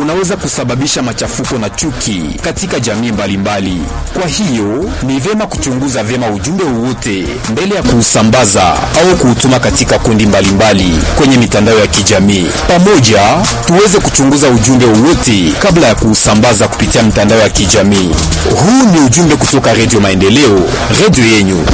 unaweza kusababisha machafuko na chuki katika jamii mbalimbali mbali. Kwa hiyo ni vyema kuchunguza vyema ujumbe wowote mbele ya kuusambaza au kuutuma katika kundi mbalimbali mbali kwenye mitandao ya kijamii. Pamoja tuweze kuchunguza ujumbe wowote kabla ya kuusambaza kupitia mitandao ya kijamii. Huu ni ujumbe kutoka Redio Maendeleo, redio yenyu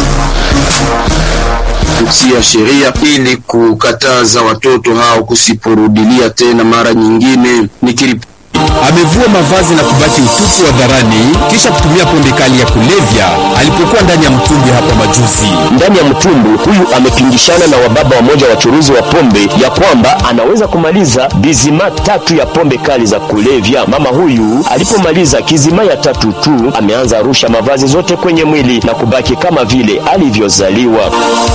kutia sheria ili kukataza watoto hao kusiporudilia tena mara nyingine. Nikirip amevua mavazi na kubaki utupu hadharani kisha kutumia pombe kali ya kulevya alipokuwa ndani ya mtumbwi hapa majuzi. Ndani ya mtumbwi huyu amepingishana na wababa wamoja wachuruzi wa pombe ya kwamba anaweza kumaliza bizima tatu ya pombe kali za kulevya. Mama huyu alipomaliza kizima ya tatu tu, ameanza arusha mavazi zote kwenye mwili na kubaki kama vile alivyozaliwa.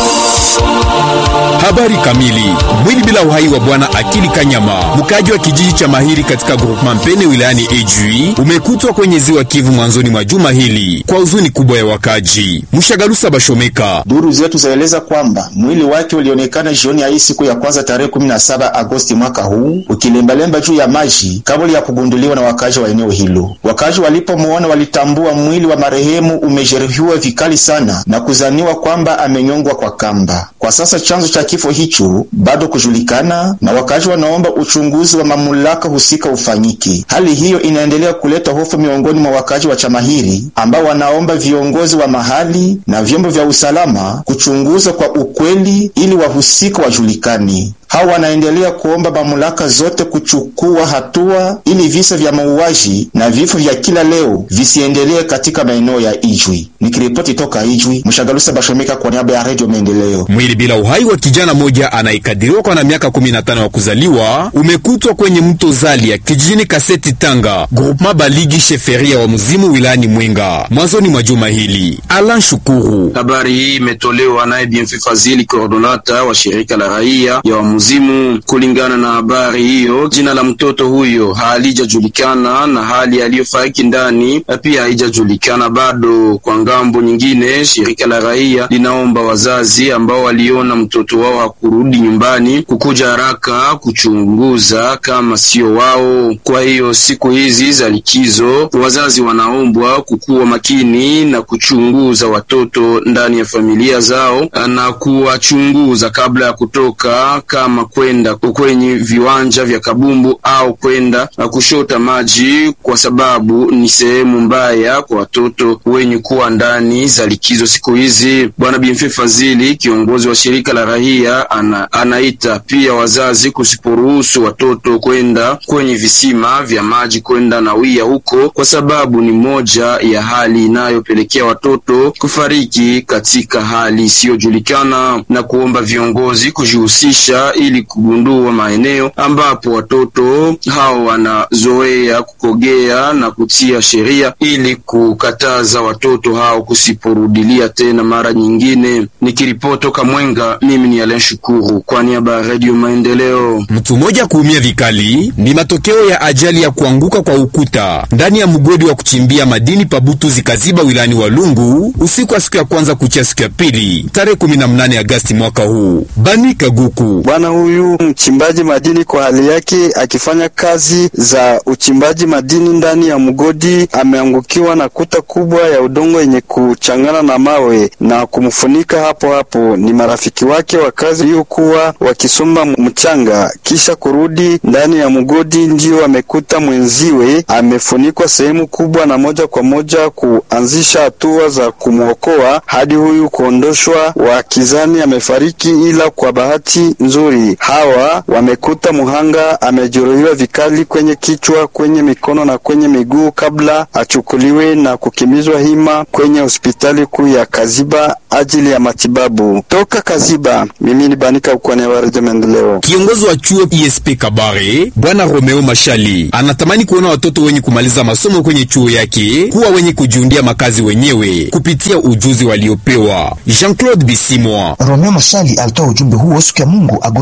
Habari kamili. Mwili bila uhai wa bwana Akili Kanyama, mkaji wa kijiji cha Mahiri katika groupement Mpene wilayani Ejui, umekutwa kwenye ziwa Kivu mwanzoni mwa juma hili kwa huzuni kubwa ya wakaji. Mshagalusa Bashomeka. Duru zetu zaeleza kwamba mwili wake ulionekana jioni ya hii siku ya kwanza tarehe 17 Agosti mwaka huu ukilembalemba juu ya maji kabla ya kugunduliwa na wakazi wa eneo hilo. Wakazi walipomuona walitambua mwili wa marehemu umejeruhiwa vikali sana na kuzaniwa kwamba amenyongwa kwa kamba. Kwa sasa chanzo cha kifo hicho bado kujulikana, na wakazi wanaomba uchunguzi wa mamlaka husika ufanyike. Hali hiyo inaendelea kuleta hofu miongoni mwa wakazi wa Chamahiri ambao wanaomba viongozi wa mahali na vyombo vya usalama kuchunguza kwa ukweli ili wahusika wajulikane. Hao wanaendelea kuomba mamlaka zote kuchukua hatua ili visa vya mauaji na vifo vya kila leo visiendelee katika maeneo ya Ijwi. Nikiripoti toka Ijwi, Mshagalusa Bashomeka kwa niaba ya Radio Maendeleo. Mwili bila uhai wa kijana moja anayekadiriwa kwa na miaka 15 wa kuzaliwa umekutwa kwenye mto Zalia kijijini Kaseti Tanga, groupement Baligi sheferia wa Mzimu wilayani Mwenga mwanzoni mwa juma hili. Alan Shukuru. Habari hii imetolewa naye Bienfait Fazili, coordonata wa shirika la raia ya Wamuzimu. Kulingana na habari hiyo, jina la mtoto huyo halijajulikana na hali aliyofariki ndani pia haijajulikana bado. Kwa ngambo nyingine, shirika la raia linaomba wazazi ambao waliona mtoto wao hakurudi nyumbani kukuja haraka kuchunguza kama sio wao. Kwa hiyo siku hizi za likizo, wazazi wanaombwa kukuwa makini na kuchunguza watoto ndani ya familia zao na kuwachunguza kabla ya kutoka kama kwenda kwenye viwanja vya kabumbu au kwenda kushota maji, kwa sababu ni sehemu mbaya kwa watoto wenye kuwa ndani za likizo siku hizi. Bwana Bienfait Fazili, kiongozi wa shirika la raia, ana, anaita pia wazazi kusiporuhusu watoto kwenda kwenye visima vya maji kwenda nawia huko, kwa sababu ni moja ya hali inayopelekea watoto kufariki katika hali isiyojulikana, na kuomba viongozi kujihusisha ili kugundua maeneo ambapo watoto hao wanazoea kukogea na kutia sheria ili kukataza watoto hao kusiporudilia tena mara nyingine. Nikiripoti toka Mwenga, mimi ni Alain Shukuru kwa niaba ya Radio Maendeleo. Mtu mmoja kuumia vikali ni matokeo ya ajali ya kuanguka kwa ukuta ndani ya mgodi wa kuchimbia madini Pabutu zikaziba wilayani Walungu usiku wa siku ya kwanza kuchia siku ya pili tarehe 18 Agasti mwaka huu. Bani Kaguku Bwana huyu mchimbaji madini kwa hali yake akifanya kazi za uchimbaji madini ndani ya mgodi ameangukiwa na kuta kubwa ya udongo yenye kuchangana na mawe na kumfunika hapo hapo. Ni marafiki wake wa kazi waliokuwa wakisomba mchanga kisha kurudi ndani ya mgodi, ndio wamekuta mwenziwe amefunikwa sehemu kubwa, na moja kwa moja kuanzisha hatua za kumwokoa hadi huyu kuondoshwa, wakizani amefariki, ila kwa bahati nzuri hawa wamekuta muhanga amejeruhiwa vikali kwenye kichwa, kwenye mikono na kwenye miguu, kabla achukuliwe na kukimbizwa hima kwenye hospitali kuu ya Kaziba ajili ya matibabu. Toka Kaziba, mimi ni Banika ukwane wa Redio Maendeleo. Kiongozi wa chuo ISP Kabare Bwana Romeo Mashali anatamani kuona watoto wenye kumaliza masomo kwenye chuo yake kuwa wenye kujiundia makazi wenyewe kupitia ujuzi waliopewa. Jean-Claude Bisimwa Romeo Mashali alitoa ujumbe huo siku ya Mungu Agosti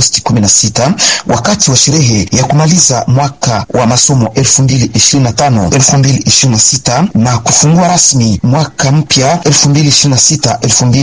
Agosti 16 wakati wa sherehe ya kumaliza mwaka wa masomo 2025 2026 na kufungua rasmi mwaka mpya 2026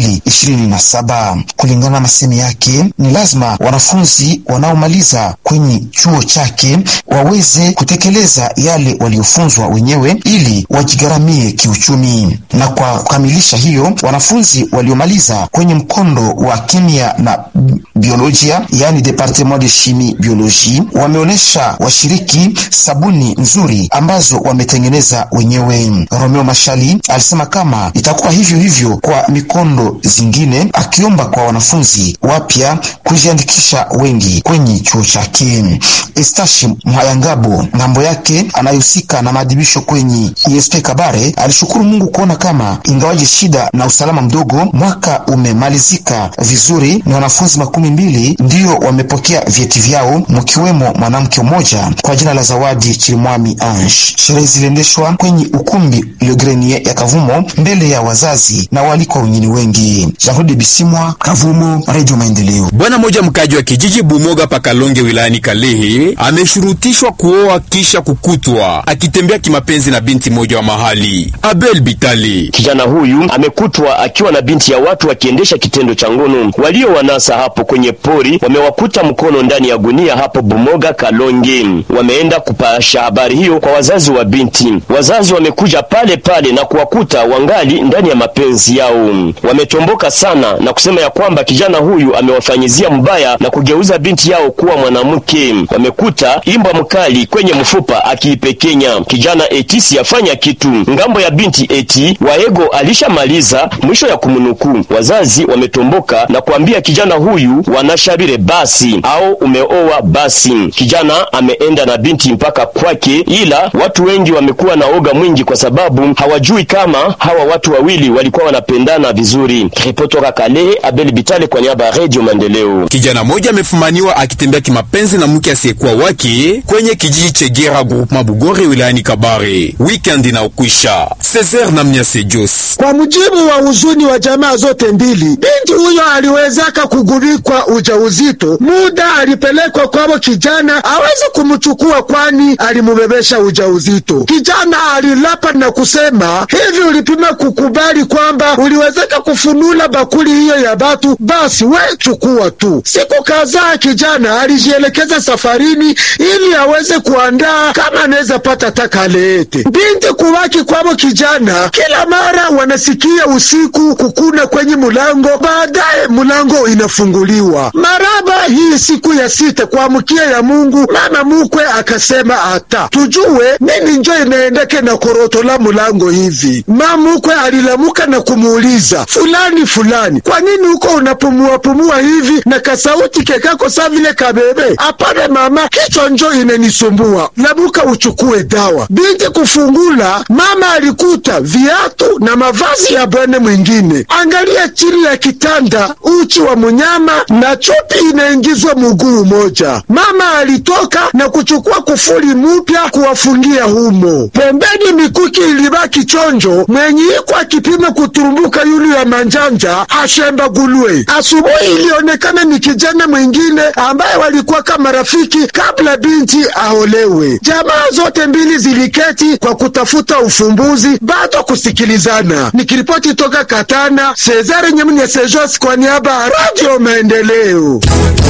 2027. Kulingana na masemi yake, ni lazima wanafunzi wanaomaliza kwenye chuo chake waweze kutekeleza yale waliofunzwa wenyewe ili wajigharamie kiuchumi. Na kwa kukamilisha hiyo, wanafunzi waliomaliza kwenye mkondo wa kemia na biolojia, yani departement de chimie biologie, wameonyesha washiriki sabuni nzuri ambazo wametengeneza wenyewe. Romeo Mashali alisema kama itakuwa hivyo hivyo kwa mikondo zingine, akiomba kwa wanafunzi wapya kujiandikisha wengi kwenye chuo chake. Estashi Mhayangabo ngambo yake anayehusika na maadhibisho kwenye ISP Kabare alishukuru Mungu kuona kama ingawaje shida na usalama mdogo, mwaka umemalizika vizuri na wanafunzi makumi mbili ndiyo wamepokea vyeti vyao, mkiwemo mwanamke mmoja kwa jina la Zawadi Chirimwami Ange. Sherehe ziliendeshwa kwenye ukumbi Le Grenier ya Kavumo mbele ya wazazi na walikwa wengine wengi. Jean-Claude Bisimwa, Kavumo, Radio Maendeleo. Bwana mmoja mkaji wa kijiji Bumoga Pakalonge wilayani Kalehe ameshurutishwa kuoa kisha kukutwa akitembea kimapenzi na binti moja wa mahali. Abel Bitali, kijana huyu amekutwa akiwa na binti ya watu wakiendesha kitendo cha ngono. Walio wanasa hapo kwenye pori wamewakuta mkono ndani ya gunia hapo Bumoga Kalonge. Wameenda kupasha habari hiyo kwa wazazi wa binti. Wazazi wamekuja pale pale na kuwakuta wangali ndani ya mapenzi yao. Wametomboka sana na kusema ya kwamba kijana huyu amewafanyizia mbaya na kugeuza binti yao kuwa mwanamke. Wamekuta imbwa mkali kwenye mfupa akiipekenya. Kijana eti siyafanya kitu. Ngambo ya binti eti waego alishamaliza mwisho ya kumnukuu. Wazazi wametomboka na kuambia kijana huyu wanashabire basi au umeoa basi. Kijana ameenda na binti mpaka kwake, ila watu wengi wamekuwa na oga mwingi kwa sababu hawajui kama hawa watu wawili walikuwa wanapendana vizuri. Ripotoka Kalehe, Abel Bitale kwa niaba ya Radio Maendeleo. kijana mmoja amefumaniwa akitembea kimapenzi na mke asiyekuwa wake kwenye kijiji Chegera groupement Bugore wilayani Kabare. Weekend inaokwisha. Cesar na Mnyase Jos. Kwa mujibu wa huzuni wa jamaa zote mbili, binti huyo aliwezaka kugubikwa ujauzito, muda alipelekwa kwao kijana aweze kumchukua, kwani alimubebesha ujauzito. Kijana alilapa na kusema hivi, ulipima kukubali kwamba uliwezeka kufunula bakuli hiyo ya batu, basi we chukua tu. Siku kadhaa kijana alijielekeza safarini ili aweze kuandaa kama anaweza pata takaleete. Binti kubaki kwao kijana, kila mara wanasikia usiku kukuna kwenye mulango, baadaye mulango inafunguliwa. Maraba hii siku ya sita kuamkia ya Mungu, mama mukwe akasema ata tujue nini njo inaendeke na koroto la mulango hivi. Mama mukwe alilamuka na kumuuliza fulani fulani, kwa nini uko unapumua pumua hivi na kasauti kekako sa vile kabebe? Apana mama, kichwa njo inanisumbua, lamuka uchukue dawa. Binti kufungula, mama alikuta viatu na mavazi ya bwana mwingine. Angalia chini ya kitanda, uchi wa munyama na chupi inaingizwa muguu moja. Mama alitoka na kuchukua kufuli mupya kuwafungia humo. Pembeni mikuki ilibaki chonjo, mwenye iko akipima kuturumbuka yulu ya manjanja ashemba gulwe. Asubuhi ilionekana ni kijana mwingine ambaye walikuwa kama rafiki kabla binti aolewe. Jamaa zote mbili ziliketi kwa kutafuta ufumbuzi, bado kusikilizana. Nikiripoti toka Katana, Cesare Nyamnya Sejos kwa niaba ya Radio Maendeleo.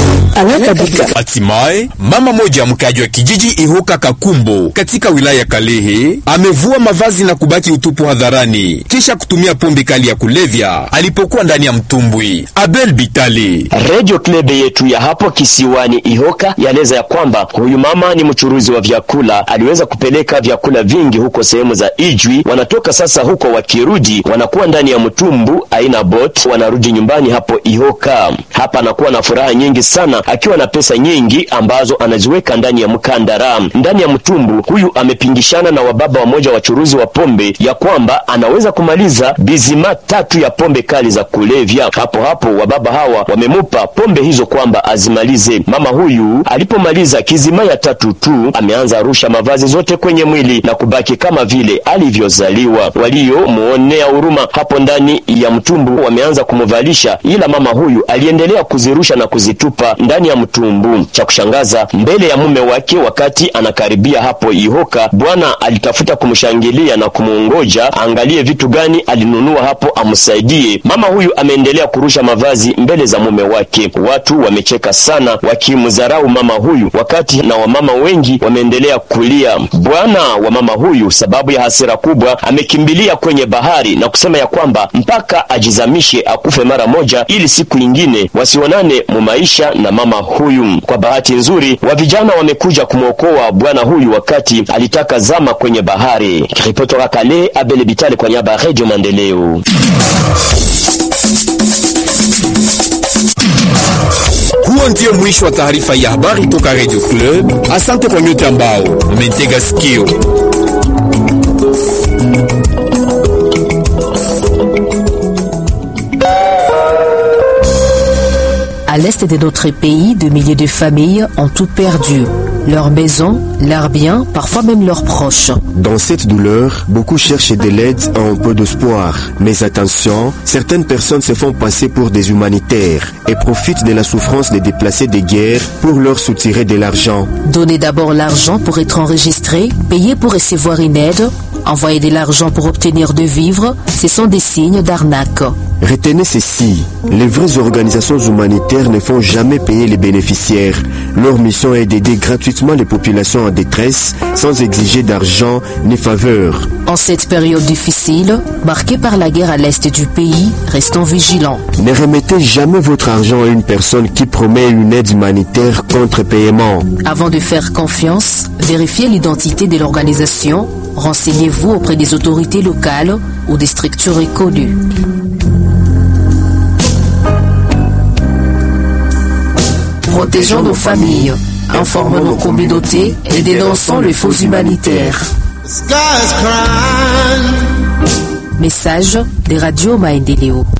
Hatimaye mama moja mkaji wa kijiji Ihuka Kakumbo katika wilaya ya Kalehe amevua mavazi na kubaki utupu hadharani kisha kutumia pombe kali ya kulevya alipokuwa ndani ya mtumbwi. Abel Bitali. Radio Klebe yetu ya hapo kisiwani Ihoka yaeleza ya kwamba huyu mama ni mchuruzi wa vyakula, aliweza kupeleka vyakula vingi huko sehemu za Ijwi. Wanatoka sasa huko, wakirudi wanakuwa ndani ya mtumbu aina bot, wanarudi nyumbani hapo Ihoka. Hapa anakuwa na furaha nyingi sana, akiwa na pesa nyingi ambazo anaziweka ndani ya mkandara. Ndani ya mtumbu huyu amepingishana na wababa wamoja wachuruzi wa pombe ya kwamba anaweza kumaliza bizima tatu ya pombe kali za kulevya. Hapo hapo wababa hawa wamemupa pombe hizo kwamba azimalize. Mama huyu alipomaliza kizima ya tatu tu, ameanza arusha mavazi zote kwenye mwili na kubaki kama vile alivyozaliwa. Waliomuonea huruma hapo ndani ya mtumbu wameanza kumuvalisha, ila mama huyu aliendelea kuzirusha na kuzitupa ndani ndani ya mtumbu. Cha kushangaza, mbele ya mume wake, wakati anakaribia hapo Ihoka, bwana alitafuta kumshangilia na kumuongoja angalie vitu gani alinunua hapo amsaidie. Mama huyu ameendelea kurusha mavazi mbele za mume wake. Watu wamecheka sana wakimdharau mama huyu, wakati na wamama wengi wameendelea kulia. Bwana wa mama huyu, sababu ya hasira kubwa, amekimbilia kwenye bahari na kusema ya kwamba mpaka ajizamishe akufe mara moja, ili siku ingine wasionane mu maisha na mama huyu. Kwa bahati nzuri, wa vijana wamekuja kumwokoa bwana huyu wakati alitaka zama kwenye bahari. Ripoti toka Kale, Abele Bitale kwa niaba ya Radio Maendeleo. Huo ndio mwisho wa taarifa ya habari toka Radio Club. Asante kwa nyote ambao mmetega sikio. À l'est de notre pays, de milliers de familles ont tout perdu. Leurs maisons, leurs biens, parfois même leurs proches. Dans cette douleur, beaucoup cherchent de l'aide et un peu d'espoir. Mais attention, certaines personnes se font passer pour des humanitaires et profitent de la souffrance des déplacés de guerre pour leur soutirer de l'argent. Donner d'abord l'argent pour être enregistré, payer pour recevoir une aide, envoyer de l'argent pour obtenir de vivre, ce sont des signes d'arnaque. Retenez ceci, les vraies organisations humanitaires ne font jamais payer les bénéficiaires. Leur mission est d'aider gratuitement les populations en détresse sans exiger d'argent ni faveur. En cette période difficile, marquée par la guerre à l'est du pays, restons vigilants. Ne remettez jamais votre argent à une personne qui promet une aide humanitaire contre paiement. Avant de faire confiance, vérifiez l'identité de l'organisation, renseignez-vous auprès des autorités locales ou des structures reconnues. Protégeons nos familles, informons nos communautés et dénonçons les faux humanitaires. Message des radios Maendeleo.